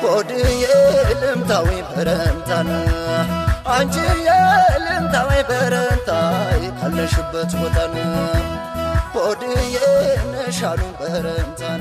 ሆድዬ ልምታዊ በረንታን አንቺዬ ልምታዊ በረንታይ ካለሽበት ቦታን ሆድዬ ነሻሉ በረንታን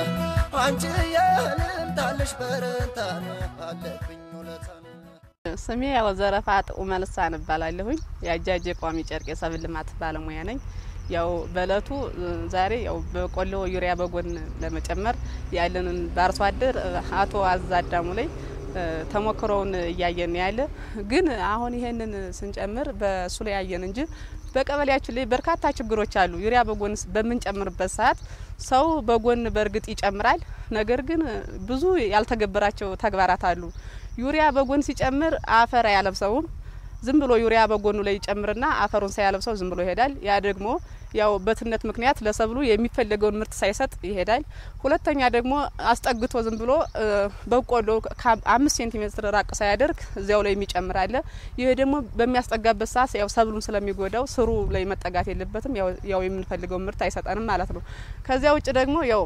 አንቺዬ ልምታለሽ በረንታን አለብኝ ውለታን ስሜ ያው ዘረፋ ጥዑመ ልሳን እባላለሁኝ። የአጃጅ ቋሚ ጨርቅ የሰብል ልማት ባለሙያ ነኝ። ያው በእለቱ ዛሬ ያው በቆሎ ዩሪያ በጎን ለመጨመር ያለንን በአርሶ አደር አቶ አዛዳሙ ላይ ተሞክሮውን እያየን ያለ ግን አሁን ይሄንን ስንጨምር በእሱ ላይ ያየን እንጂ በቀበሌያችን ላይ በርካታ ችግሮች አሉ። ዩሪያ በጎን በምንጨምርበት ሰዓት ሰው በጎን በእርግጥ ይጨምራል። ነገር ግን ብዙ ያልተገበራቸው ተግባራት አሉ። ዩሪያ በጎን ሲጨምር አፈር አያለብሰውም። ዝም ብሎ ዩሪያ በጎኑ ላይ ይጨምርና አፈሩን ሳያለብሰው ዝም ብሎ ይሄዳል። ያ ደግሞ ያው በትነት ምክንያት ለሰብሉ የሚፈለገውን ምርት ሳይሰጥ ይሄዳል። ሁለተኛ ደግሞ አስጠግቶ ዝም ብሎ በቆሎ ከአምስት ሴንቲሜትር ራቅ ሳያደርግ እዚያው ላይ የሚጨምር አለ። ይህ ደግሞ በሚያስጠጋበት ሰዓት ያው ሰብሉን ስለሚጎዳው ስሩ ላይ መጠጋት የለበትም። ያው የምንፈልገው ምርት አይሰጠንም ማለት ነው። ከዚያ ውጭ ደግሞ ያው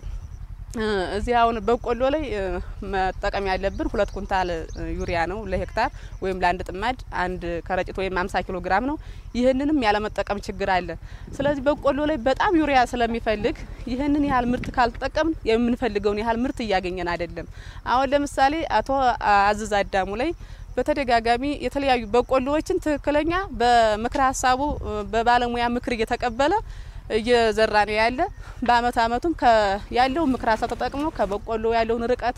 እዚህ አሁን በቆሎ ላይ መጠቀም ያለብን ሁለት ኩንታል ዩሪያ ነው ለሄክታር ወይም ለአንድ ጥማድ አንድ ከረጢት ወይም አምሳ ኪሎ ግራም ነው። ይህንንም ያለመጠቀም ችግር አለ። ስለዚህ በቆሎ ላይ በጣም ዩሪያ ስለሚፈልግ ይህንን ያህል ምርት ካልተጠቀምን የምንፈልገውን ያህል ምርት እያገኘን አይደለም። አሁን ለምሳሌ አቶ አዝዝ አዳሙ ላይ በተደጋጋሚ የተለያዩ በቆሎዎችን ትክክለኛ በምክረ ሀሳቡ በባለሙያ ምክር እየተቀበለ እየዘራ ነው ያለ። በአመት አመቱም ያለው ምክር ሀሳብ ተጠቅሞ ከበቆሎ ያለውን ርቀት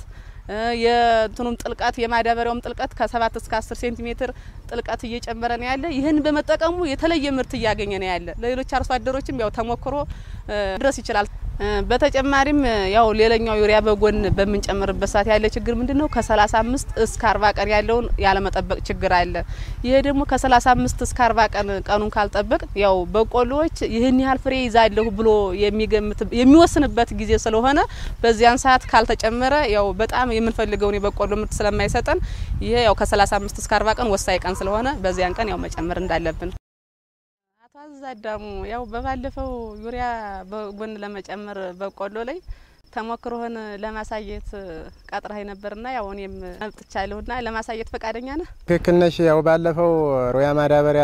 የእንትኑም ጥልቀት የማዳበሪያውም ጥልቀት ከሰባት እስከ አስር ሴንቲሜትር ጥልቀት እየጨመረ ነው ያለ። ይህን በመጠቀሙ የተለየ ምርት እያገኘ ነው ያለ። ለሌሎች አርሶ አደሮችም ያው ተሞክሮ ድረስ ይችላል። በተጨማሪም ያው ሌላኛው ዩሪያ በጎን በምንጨምርበት ሰዓት ያለ ችግር ምንድን ነው? ከሰላሳ አምስት እስከ አርባ ቀን ያለውን ያለመጠበቅ ችግር አለ። ይሄ ደግሞ ከሰላሳ አምስት እስከ አርባ ቀን ቀኑን ካልጠበቅ ያው በቆሎዎች ይህን ያህል ፍሬ ይዛለሁ ብሎ የሚገምት የሚወስንበት ጊዜ ስለሆነ በዚያን ሰዓት ካልተጨመረ ያው በጣም የምንፈልገውን የበቆሎ ምርት ስለማይሰጠን ይሄ ያው ከሰላሳ አምስት እስከ አርባ ቀን ወሳኝ ቀን ስለሆነ በዚያን ቀን ያው መጨመር እንዳለብን አቶ አዛዳሙ ያው በባለፈው ዩሪያ በጎን ለመጨመር በቆሎ ላይ ተሞክሮህን ለማሳየት ቀጥረህ ነበርና ያው እኔም መጥቻለሁና ለማሳየት ፈቃደኛ ነህ? ትክክል ነሽ። ያው ባለፈው ሮያ ማዳበሪያ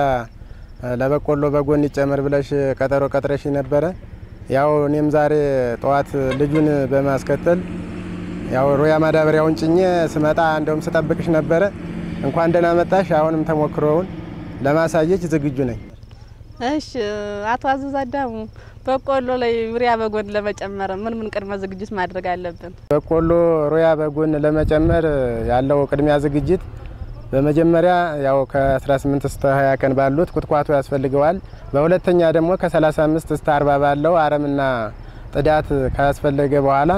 ለበቆሎ በጎን ይጨመር ብለሽ ቀጠሮ ቀጥረሽ ነበረ። ያው እኔም ዛሬ ጠዋት ልጁን በማስከተል ያው ሮያ ማዳበሪያውን ጭኜ ስመጣ እንደውም ስጠብቅሽ ነበረ። እንኳን ደህና መጣሽ። አሁንም ተሞክሮውን ለማሳየት ዝግጁ ነኝ። እሺ አቶ አዘዝ አዳሙ በቆሎ ላይ ዩሪያ በጎን ለመጨመር ምን ምን ቅድመ ዝግጅት ማድረግ አለብን? በቆሎ ሮያ በጎን ለመጨመር ያለው ቅድሚያ ዝግጅት በመጀመሪያ ያው ከ18 እስከ 20 ቀን ባሉት ቁጥቋጦ ያስፈልገዋል። በሁለተኛ ደግሞ ከ35 እስከ 40 ባለው አረምና ጥዳት ካስፈለገ በኋላ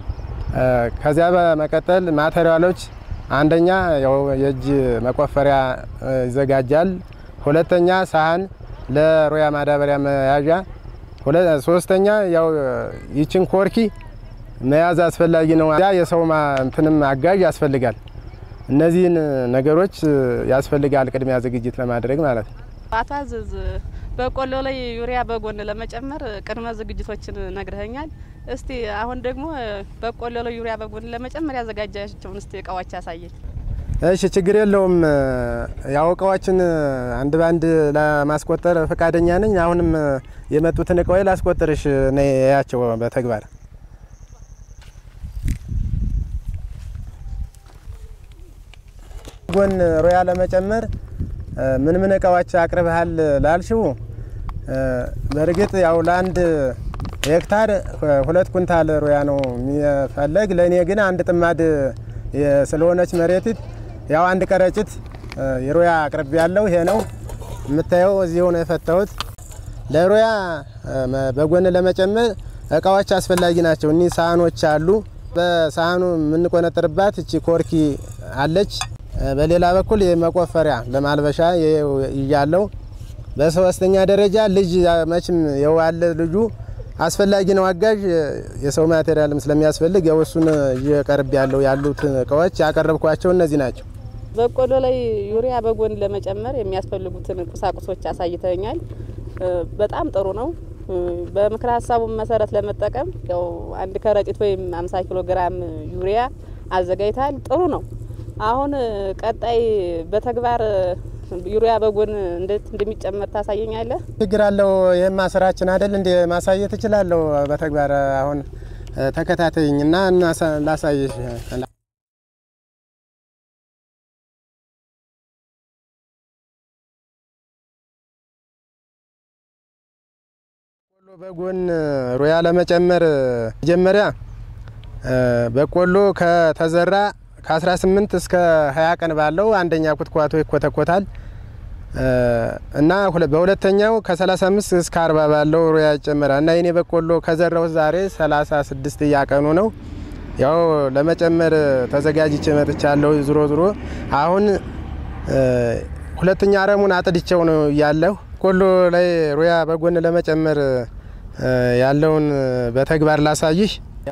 ከዚያ በመቀጠል ማቴሪያሎች አንደኛ ያው የእጅ መቆፈሪያ ይዘጋጃል። ሁለተኛ ሳህን ለሮያ ማዳበሪያ መያዣ፣ ሶስተኛ ያው ይችን ኮርኪ መያዝ አስፈላጊ ነው። ያ የሰው እንትንም አጋዥ ያስፈልጋል። እነዚህን ነገሮች ያስፈልጋል ቅድሚያ ዝግጅት ለማድረግ ማለት ነው። አቶ አዘዝ በቆሎ ላይ ዩሪያ በጎን ለመጨመር ቅድመ ዝግጅቶችን ነግረኸኛል። እስቲ አሁን ደግሞ በቆሎ ላይ ዩሪያ በጎን ለመጨመር ያዘጋጃቸውን እስቲ እቃዎች ያሳየኝ። እሺ ችግር የለውም። ያው እቃዎችን አንድ ባንድ ለማስቆጠር ፈቃደኛ ነኝ። አሁንም የመጡትን እቃዎች ላስቆጥርሽ ነው ያቸው በተግባር ጎን ሮያ ለመጨመር ምን ምን እቃዎች አቅርበሃል ላልሽው፣ በእርግጥ ያው ለአንድ ሄክታር ሁለት ኩንታል ሮያ ነው የሚፈለግ። ለእኔ ግን አንድ ጥማድ ስለሆነች መሬቲት ያው አንድ ቀረጭት የሮያ አቅርቤ ያለው ይሄ ነው የምታየው። እዚሁ ነው የፈታሁት። ለሮያ በጎን ለመጨመር እቃዎች አስፈላጊ ናቸው። እኒህ ሳህኖች አሉ። በሳህኑ የምንቆነጥርባት እቺ ኮርኪ አለች። በሌላ በኩል የመቆፈሪያ ለማልበሻ ይያለው። በሶስተኛ ደረጃ ልጅ መቼም የዋለ ልጁ አስፈላጊ ነው አጋዥ የሰው ማቴሪያልም ስለሚያስፈልግ ያው እሱን እየቀርብ ያለው ያሉት እቃዎች ያቀረብኳቸው እነዚህ ናቸው። በቆሎ ላይ ዩሪያ በጎን ለመጨመር የሚያስፈልጉትን ቁሳቁሶች አሳይተኛል። በጣም ጥሩ ነው። በምክረ ሀሳቡ መሰረት ለመጠቀም ያው አንድ ከረጢት ወይም 50 ኪሎ ግራም ዩሪያ አዘጋጅተሃል። ጥሩ ነው። አሁን ቀጣይ በተግባር ዩሪያ በጎን እንዴት እንደሚጨመር ታሳየኛለህ? ችግር አለው። ይህማ ስራችን አይደል እንደ ማሳየት እችላለሁ በተግባር አሁን ተከታተይኝ እና ላሳይሽ። በቆሎ በጎን ሩያ ለመጨመር መጀመሪያ በቆሎ ከተዘራ ከ18 እስከ 20 ቀን ባለው አንደኛ ኩትኳቶ ይኮተኮታል እና በሁለተኛው ከ35 እስከ 40 ባለው ሩያ ይጨመራል እና የኔ በቆሎ ከዘራው ዛሬ 36 እያቀኑ ነው። ያው ለመጨመር ተዘጋጅቼ መጥቻለሁ። ዝሮ ዝሮ አሁን ሁለተኛ አረሙን አጥድቸው ነው ያለሁ። በቆሎ ላይ ሩያ በጎን ለመጨመር ያለውን በተግባር ላሳይሽ።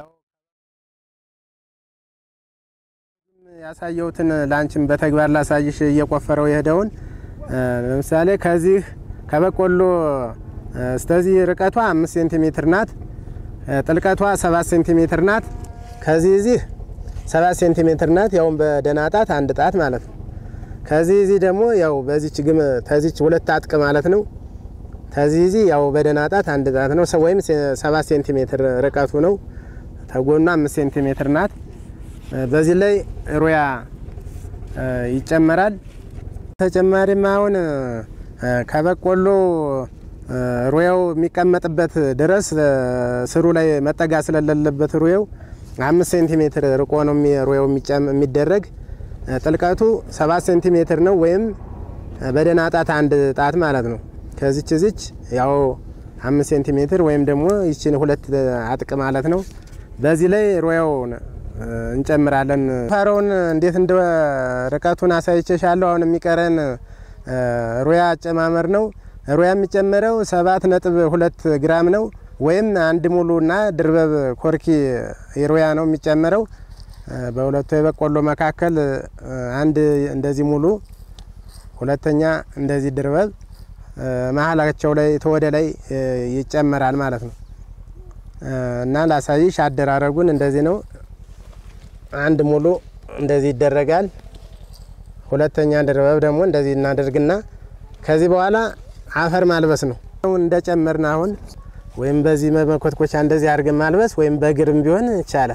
ያሳየሁትን ላንቺም በተግባር ላሳይሽ እየቆፈረው የሄደውን ለምሳሌ ከዚህ ከበቆሎ እስከዚህ ርቀቷ አምስት ሴንቲሜትር ናት። ጥልቀቷ ሰባት ሴንቲሜትር ናት። ከዚህ እዚህ ሰባት ሴንቲሜትር ናት። ያውም በደህና ጣት አንድ ጣት ማለት ነው። ከዚህ እዚህ ደግሞ ያው በዚች ግም ተዚች ሁለት አጥቅ ማለት ነው። ከዚህ እዚህ ያው በደህና ጣት አንድ ጣት ነው ወይም ሰባት ሴንቲሜትር ርቀቱ ነው። ተጎኗ አምስት ሴንቲሜትር ናት። በዚህ ላይ ሩያ ይጨመራል። ተጨማሪም አሁን ከበቆሎ ሩያው የሚቀመጥበት ድረስ ስሩ ላይ መጠጋ ስለሌለበት ሩያው አምስት ሴንቲሜትር ርቆ ነው ሩያው የሚደረግ። ጥልቀቱ ሰባት ሴንቲሜትር ነው ወይም በደህና ጣት አንድ ጣት ማለት ነው። ከዚች ዝች ያው አምስት ሴንቲሜትር ወይም ደግሞ ይችን ሁለት አጥቅ ማለት ነው። በዚህ ላይ ሩያው እንጨምራለን። ፋረውን እንዴት እንደ ርቀቱን አሳይቼሻለሁ። አሁን የሚቀረን ሩያ አጨማመር ነው። ሩያ የሚጨመረው ሰባት ነጥብ ሁለት ግራም ነው ወይም አንድ ሙሉና ድርበብ ኮርኪ ሩያ ነው የሚጨመረው። በሁለቱ የበቆሎ መካከል አንድ እንደዚህ ሙሉ፣ ሁለተኛ እንደዚህ ድርበብ መሀላቸው ላይ ተወደ ላይ ይጨመራል ማለት ነው እና ላሳይሽ አደራረጉን እንደዚህ ነው። አንድ ሙሉ እንደዚህ ይደረጋል። ሁለተኛ ድርበብ ደግሞ እንደዚህ እናደርግና ከዚህ በኋላ አፈር ማልበስ ነው። እንደጨመርን አሁን ወይም በዚህ መኮትኮቻ እንደዚህ አድርገን ማልበስ ወይም በግርም ቢሆን ይቻላል።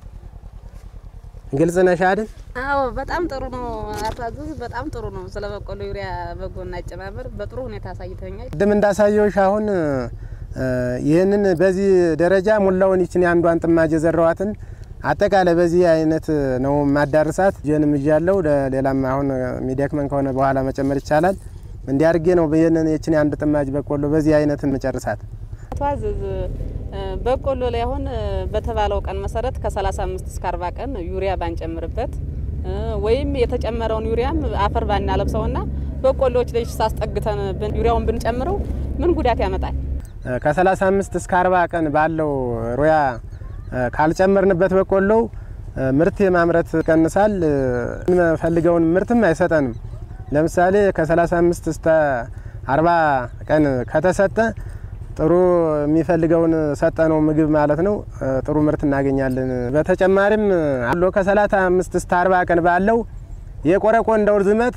ግልጽ ነሽ አይደል? አዎ በጣም ጥሩ ነው። አቶ አዘዝ በጣም ጥሩ ነው። ስለ በቆሎ ዩሪያ በጎን አጨማመር በጥሩ ሁኔታ አሳይተኛል። ቅድም እንዳሳየውሽ አሁን ይህንን በዚህ ደረጃ ሙላውን ይችን የአንዷን ጥማጅ የዘራዋትን አጠቃላይ በዚህ አይነት ነው ማዳርሳት። ጀንም እያለው ሌላም አሁን የሚደክመን ከሆነ በኋላ መጨመር ይቻላል። እንዲያርጌ ነው ይህንን የችን የአንድ ጥማጅ በቆሎ በዚህ አይነት መጨርሳት። አቶ አዘዝ በቆሎ ላይ አሁን በተባለው ቀን መሰረት ከ35 እስከ 40 ቀን ዩሪያ ባንጨምርበት ወይም የተጨመረውን ዩሪያም አፈር ባናለብሰውና በቆሎዎች ላይ ሳስጠግተን ዩሪያውን ብንጨምረው ምን ጉዳት ያመጣል? ከ35 እስከ 40 ቀን ባለው ሩያ ካልጨመርንበት በቆሎው ምርት የማምረት ይቀንሳል። የምንፈልገውን ምርትም አይሰጠንም። ለምሳሌ ከ35 እስከ 40 ቀን ከተሰጠ ጥሩ የሚፈልገውን ሰጠነው ምግብ ማለት ነው። ጥሩ ምርት እናገኛለን። በተጨማሪም አሎ ከ35 እስከ 40 ቀን ባለው የቆረቆንዳው ርዝመት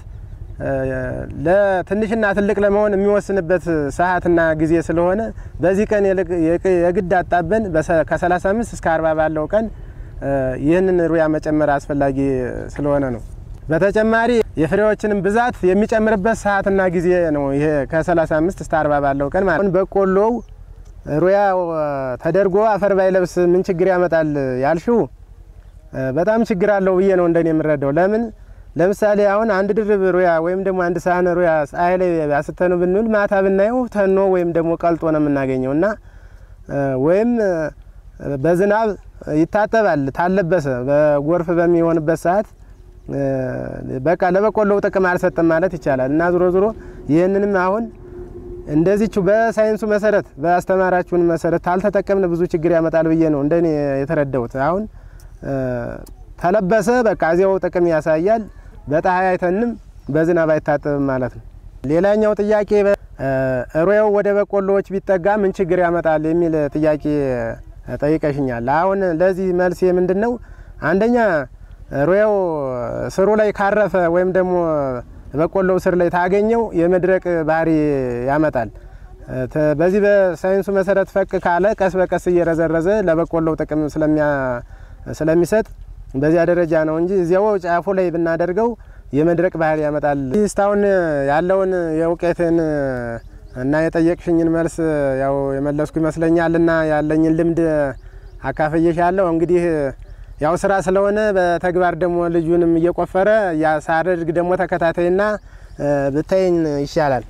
ለትንሽና ትልቅ ለመሆን የሚወስንበት ሰዓትና ጊዜ ስለሆነ በዚህ ቀን የግድ አጣበን ከ35 እስከ 40 ባለው ቀን ይህንን ሩያ መጨመር አስፈላጊ ስለሆነ ነው። በተጨማሪ የፍሬዎችንም ብዛት የሚጨምርበት ሰዓትና ጊዜ ነው። ይሄ ከ35 እስከ 40 ባለው ቀን ማለት ነው። በቆሎው ሩያ ተደርጎ አፈር ባይለብስ ምን ችግር ያመጣል ያልሽው፣ በጣም ችግር አለው ብዬ ነው እንደኔ የምረዳው። ለምን ለምሳሌ አሁን አንድ ድርብ ሩያ ወይም ደግሞ አንድ ሳህን ሩያ ፀሐይ ላይ አስተኑ ብንውል ማታ ብናየው ተኖ ወይም ደግሞ ቀልጦ ነው የምናገኘው እና ወይም በዝናብ ይታጠባል ታለበሰ በጎርፍ በሚሆንበት ሰዓት በቃ ለበቆሎው ጥቅም አልሰጠም ማለት ይቻላል። እና ዞሮ ዞሮ ይህንንም አሁን እንደዚቹ በሳይንሱ መሰረት በአስተማራችሁን መሰረት ታልተጠቀምን ብዙ ችግር ያመጣል ብዬ ነው እንደኔ የተረዳሁት። አሁን ተለበሰ በቃ እዚያው ጥቅም ያሳያል። በፀሐይ አይተንም በዝናብ አይታጠብም ማለት ነው። ሌላኛው ጥያቄ ሩያው ወደ በቆሎዎች ቢጠጋ ምን ችግር ያመጣል የሚል ጥያቄ ጠይቀሽኛል። አሁን ለዚህ መልስ ምንድን ነው? አንደኛ ሩያው ስሩ ላይ ካረፈ ወይም ደግሞ በቆሎው ስር ላይ ታገኘው የመድረቅ ባህሪ ያመጣል። ተ- በዚህ በሳይንሱ መሰረት ፈቅ ካለ ቀስ በቀስ እየረዘረዘ ለበቆሎው ጥቅም ስለሚያ- ስለሚሰጥ በዚያ ደረጃ ነው እንጂ እዚያው ጫፉ ላይ ብናደርገው የመድረቅ ባህሪ ያመጣል። ይህ እስካሁን ያለውን የእውቀትን እና የጠየቅሽኝን መልስ ያው የመለስኩ ይመስለኛል እና ያለኝን ልምድ አካፈየሻለሁ። እንግዲህ ያው ስራ ስለሆነ በተግባር ደግሞ ልጁንም እየቆፈረ ሳደርግ ደግሞ ተከታታይና ብታይኝ ይሻላል።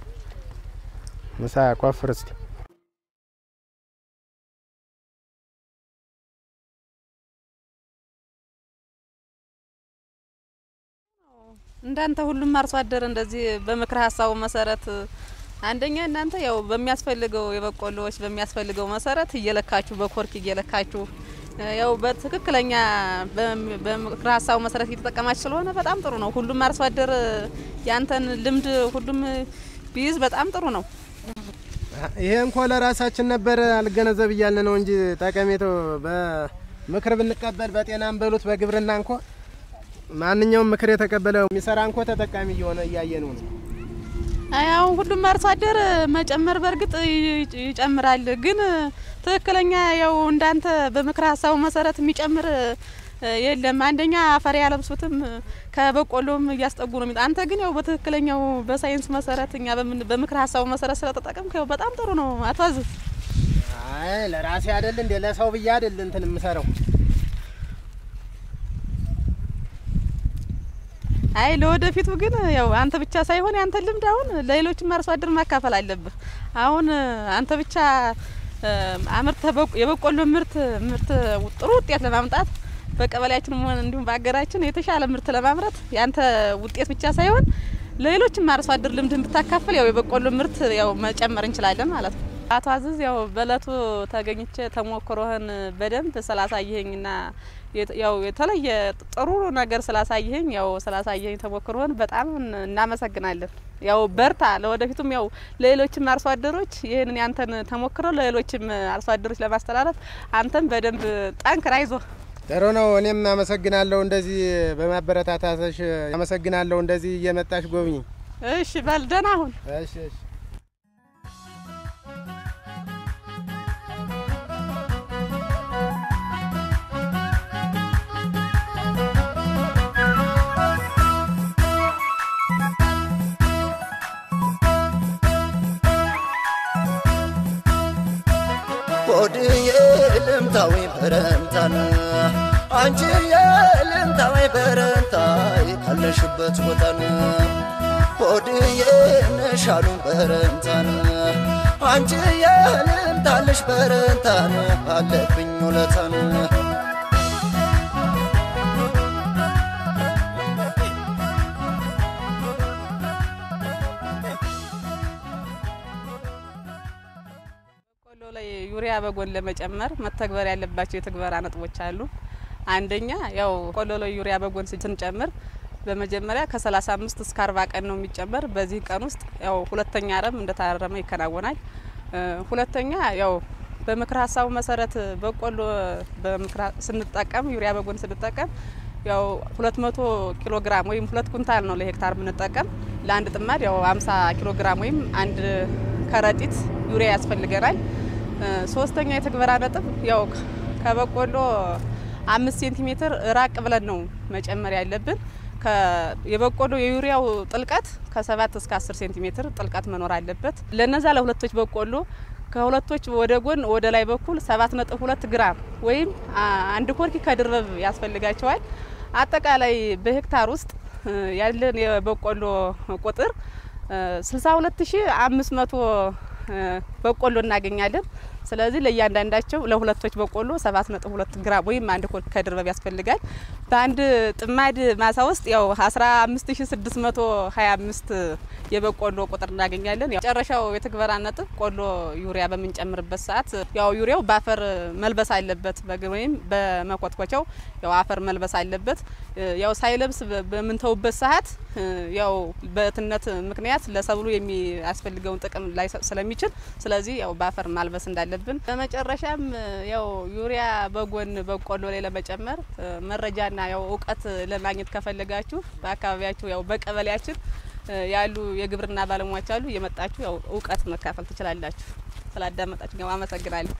ምሳ ቆፍር እስቲ። እንዳንተ ሁሉም አርሶ አደር እንደዚህ በምክረ ሀሳቡ መሰረት አንደኛ እናንተ ያው በሚያስፈልገው የበቆሎዎች በሚያስፈልገው መሰረት እየለካችሁ በኮርክ እየለካችሁ ያው በትክክለኛ በም- በምክረ ሀሳቡ መሰረት እየተጠቀማችሁ ስለሆነ በጣም ጥሩ ነው። ሁሉም አርሶ አደር ያንተን ልምድ ሁሉም ቢይዝ በጣም ጥሩ ነው። ይሄ እንኳ ለራሳችን ነበር አልገነዘብ እያልን ነው እንጂ ጠቀሜታው በምክር ብንቀበል በጤናም በሉት በግብርና እንኳ ማንኛውም ምክር የተቀበለ የሚሰራ እንኳ ተጠቃሚ እየሆነ እያየነው ነው። አይ አሁን ሁሉም አርሶ አደር መጨመር በእርግጥ ይ- ይጨምራል፣ ግን ትክክለኛ ያው እንዳንተ በምክረ ሀሳቡ መሰረት የሚጨምር እ፣ የለም። አንደኛ አፈር ያለብሱትም ከበቆሎም እያስጠጉ ነው። የሚጣ- አንተ ግን ያው በትክክለኛው በሳይንሱ መሰረት እኛ በምን በምክረ ሀሳቡ መሰረት ስለተጠቀምክ ያው በጣም ጥሩ ነው። አቷዝ አይ ለራሴ አይደል እንዴ ለሰው ብዬ አይደል እንትን የምሰራው። አይ ለወደፊቱ ግን ያው አንተ ብቻ ሳይሆን ያንተ ልምድ አሁን ለሌሎችም አርሶ አደር ማካፈል አለብህ። አሁን አንተ ብቻ እ፣ አምርተህ በቆ- የበቆሎ ምርት ምርት ጥሩ ውጤት ለማምጣት በቀበሌያችንም ሆነ እንዲሁም በሀገራችን የተሻለ ምርት ለማምረት ያንተ ውጤት ብቻ ሳይሆን ለሌሎችም አርሶ አደር ልምድን ብታካፍል ያው የበቆሎ ምርት ያው መጨመር እንችላለን ማለት ነው። አቶ አዝዝ ያው በእለቱ ተገኝቼ ተሞክሮህን በደንብ ስላሳየኸኝና የት- ያው የተለየ ጥሩ ነገር ስላሳየኸኝ ያው ስላሳየኸኝ ተሞክሮህን በጣም እን- እናመሰግናለን። ያው በርታ፣ ለወደፊቱም ያው ለሌሎችም አርሶ አደሮች ይህንን ያንተን ተሞክሮ ለሌሎችም አርሶ አደሮች ለማስተላለፍ አንተም በደንብ ጠንክር፣ አይዞህ። ጥሩ ነው። እኔም አመሰግናለሁ እንደዚህ በማበረታታትሽ አመሰግናለሁ። እንደዚህ እየመጣሽ ጎብኝ። እሺ በል ደህና ሁን። እሺ እሺ። ወድዬ ልምታዊ በረንታን አንቺ የልምታዊ በረንታይ ካለሽበት ቦታን ወድዬ ነሻሉ በረንታን አንቺ የልምታለሽ በረንታን አለብኝ ውለታን በቆሎ ላይ ዩሪያ በጎን ለመጨመር መተግበር ያለባቸው የትግበራ ነጥቦች አሉ። አንደኛ ያው ቆሎ ላይ ዩሪያ በጎን ስንጨምር በመጀመሪያ ከ35 እስከ 40 ቀን ነው የሚጨመር። በዚህ ቀን ውስጥ ያው ሁለተኛ አረም እንደታረመ ይከናወናል። እ፣ ሁለተኛ ያው በምክር ሀሳቡ መሰረት በቆሎ በምክር ሀ- ስንጠቀም ዩሪያ በጎን ስንጠቀም ያው 200 ኪሎ ግራም ወይም ሁለት ኩንታል ነው ለሄክታር የምንጠቀም። ለአንድ ጥማድ ያው 50 ኪሎ ግራም ወይም አንድ ከረጢት ዩሪያ ያስፈልገናል። እ፣ ሶስተኛ የትግበራ ነጥብ ያው ከበቆሎ አምስት ሴንቲሜትር ራቅ ብለን ነው መጨመር ያለብን። ከ- የበቆሎ የዩሪያው ጥልቀት ከሰባት እስከ አስር ሴንቲሜትር ጥልቀት መኖር አለበት። ለነዛ ለሁለቶች በቆሎ ከሁለቶች ወደ ጎን ወደ ላይ በኩል ሰባት ነጥብ ሁለት ግራም ወይም አ- አንድ ኮርኪ ከድርበብ ያስፈልጋቸዋል። አጠቃላይ በሄክታር ውስጥ እ፣ ያለን የበቆሎ ቁጥር ስልሳ ሁለት ሺ አምስት መቶ በቆሎ እናገኛለን። ስለዚህ ለእያንዳንዳቸው ለሁለቶች በቆሎ ሰባት ነጥብ ሁለት ግራም ወይም አንድ ኮርኪ ከድርበብ ያስፈልጋል። በአንድ ጥማድ ማሳ ውስጥ ያው አስራ አምስት ሺ ስድስት መቶ ሀያ አምስት የበቆሎ ቁጥር እናገኛለን። ያው መጨረሻው የትግበራ ነጥብ ቆሎ ዩሪያ በምንጨምርበት ሰዓት ያው ዩሪያው በአፈር መልበስ አለበት፣ በግ- ወይም በመኮትኮቻው ያው አፈር መልበስ አለበት። እ፣ ያው ሳይለብስ በ- በምንተውበት ሰዓት እ፣ ያው በትነት ምክንያት ለሰብሉ የሚያስፈልገውን ጥቅም ላይሰጥ ስለሚችል ስለ ስለዚህ ያው በአፈር ማልበስ እንዳለብን፣ በመጨረሻም ያው ዩሪያ በጎን በቆሎ ላይ ለመጨመር መረጃና ያው እውቀት ለማግኘት ከፈለጋችሁ በአካባቢያችሁ ያው በቀበሌያችን ያሉ የግብርና ባለሙያዎች አሉ። እየመጣችሁ ያው እውቀት መካፈል ትችላላችሁ። ስላዳመጣችሁ አመሰግናለሁ።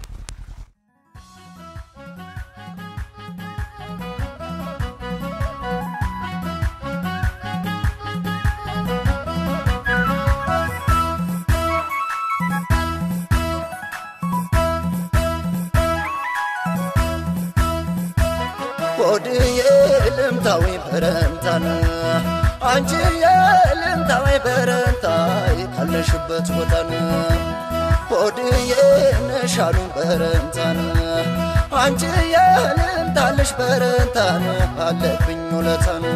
ወድዬ ልምታዊ በረንታን አንቺ የልምታዊ በረንታይ ካለሽበት ቦታን ወድዬ ነሻሉ በረንታን አንቺ የልምታለሽ በረንታን አለብኝ ውለታን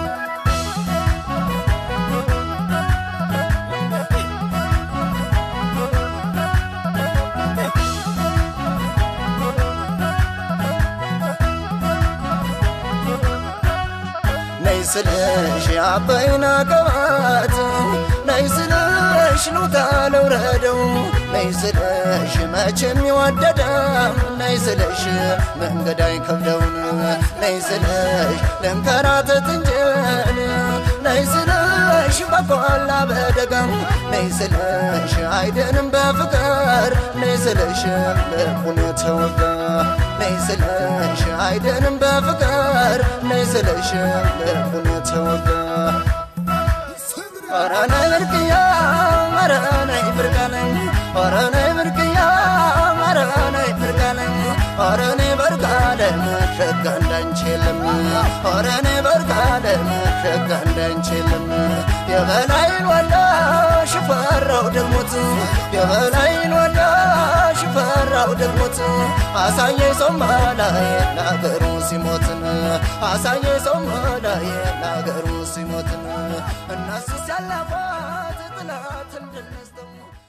ነይ ስለሽ አባይና ቀባት ነይ ስለሽ ሉታ ለውረደው ነይ ስለሽ መቼም ይወደዳም ነይ ስለሽ መንገድ አይከብደውን ነይ ስለሽ ለንከራተት እንጀን ነይ ስለሽ በቆላ በደጋም ነይ ስለሽ አይደንም በፍቅር ነይ ስለሽ ልቡን ተወጋ ነይ ስለሽ አይደንም በፍቅር ነይ ስለሽ ልቡን ተወጋ ኧረ ነይ ብርቅያ ኧረ ነይ ብርቃለኝ ኧረ ነይ ብርቅያ ኧረ ነይ ብርቃለኝ ኧረ ነይ በርቃለም ሸጋ እንዳንቺ የለም ኧረ ነይ በርቃለም ሸጋ እንዳንቺ የለም የበላይን ወላ ሽፈራው ደግሞት የበላይን ወላ ሽፈራው ደግሞት አሳየ ሰው መላዬ ለአገሩ ሲሞትን አሳየ ሰው መላዬ ለአገሩ ሲሞትን እናስስ ያለባት ጥላት እንድንስተው